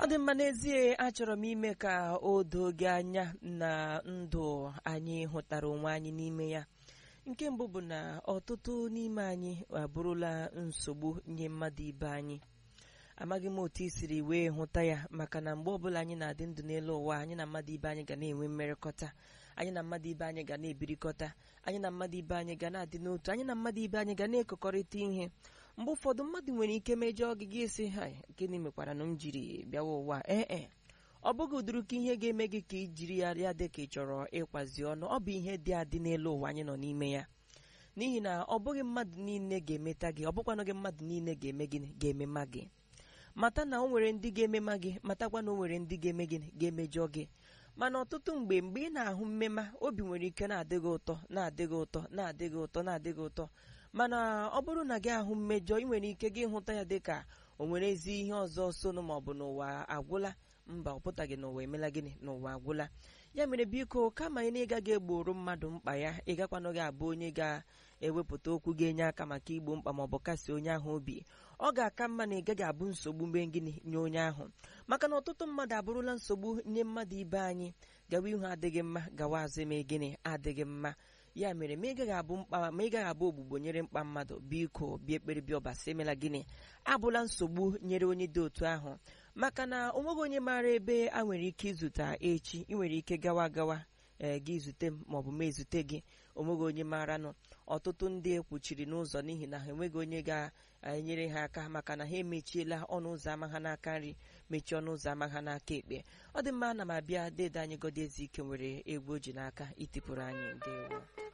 ọ dị mma n'ezie achọrọ m ime ka o doo gị anya na ndụ anyị hụtara onwe anyị n'ime ya nke mbụ bụ na ọtụtụ n'ime anyị abụrụla nsogbu nye mmadụ ibe anyị amaghị m otu i siri wee hụta ya maka na mgbe ọbụla anyị na-adị ndụ n'elu ụwa anyị na mmadụ ibe anyị ga na-enwe mmerịkọta anyị na mmadụ ibe anyị ga na-ebirikọta anyị na mmadụ ibe anyị ga na-adị n'otu anyị na mmadụ ibe anyị ga na-ekekọrịta ihe mgbe ụfọdụ mmadụ nwere ike mejọọ gị gị sị ha gịnị mekwara na m jiri bịawa ụwa ee e ọ bụghị ụdịrị ka ihe ga-eme gị ka i jiri ya ya dị ka ị chọrọ ịkwazi ọnụ ọ bụ ihe dị adị n'elu ụwa anyị nọ n'ime ya n'ihi na ọ bụghị mmadụ niile ga-emeta gị ọ bụkwanụ gị mmadụ niile ga-eme gịnị ga-emema gị mata na o nwere ndị ga-emema gị matakwa na o nwere ndị ga-eme gịnị ga-emejọ gị mana ọtụtụ mgbe mgbe ị na-ahụ mmema obi nwere ike na-adịghị ụtọ na-adịghị ụtọ na-adịghị ụtọ na-adịghị ụtọ mana ọ bụrụ na gị ahụ mmejọ ị nwere ike gị hụta ya dịka o nwere ezi ihe ọzọ sonụ ma ọ bụ n'ụwa agwụla mba ọ pụtaghị n'ụwa emela gịnị n'ụwa agwụla ya mere biko kama ị na ịgaghị egboro mmadụ mkpa ya ị gakwanụghị abụ onye ga-ewepụta okwu ga-enye aka maka igbo mkpa ma ọ bụ kasị onye ahụ obi ọ ga-aka mma na ị gaghị abụ nsogbu mgbe gịnị nye onye ahụ maka na ọtụtụ mmadụ abụrụla nsogbu nye mmadụ ibe anyị gawa ihu adịghị mma gawa azụ eme gịnị adịghị mma ya mere ma ị gaghị abụ mkpa ma ị gaghị abụ ogbugbo nyere mkpa mmadụ biko bịa ekpere bịa ọbasi emela gịnị abụla nsogbu nyere onye dị otu ahụ maka na o nweghị onye maara ebe a nwere ike ịzụta echi ị nwere ike gawa gawa ee gị zute m maọbụ m ezute gị onweghị onye maranụ ọtụtụ ndị ekwuchiri n'ụzọ n'ihi na ha enweghị onye ga-enyere ha aka maka na ha emechiela ọnụ ụzọ ama ha n'aka nri mechie ọnụ ụzọ ama ha n'aka ekpe ọ dị mma ana m abịa dede anyị gọdị ezi ike nwere egwu o ji n'aka itipụrụ anyị ndewo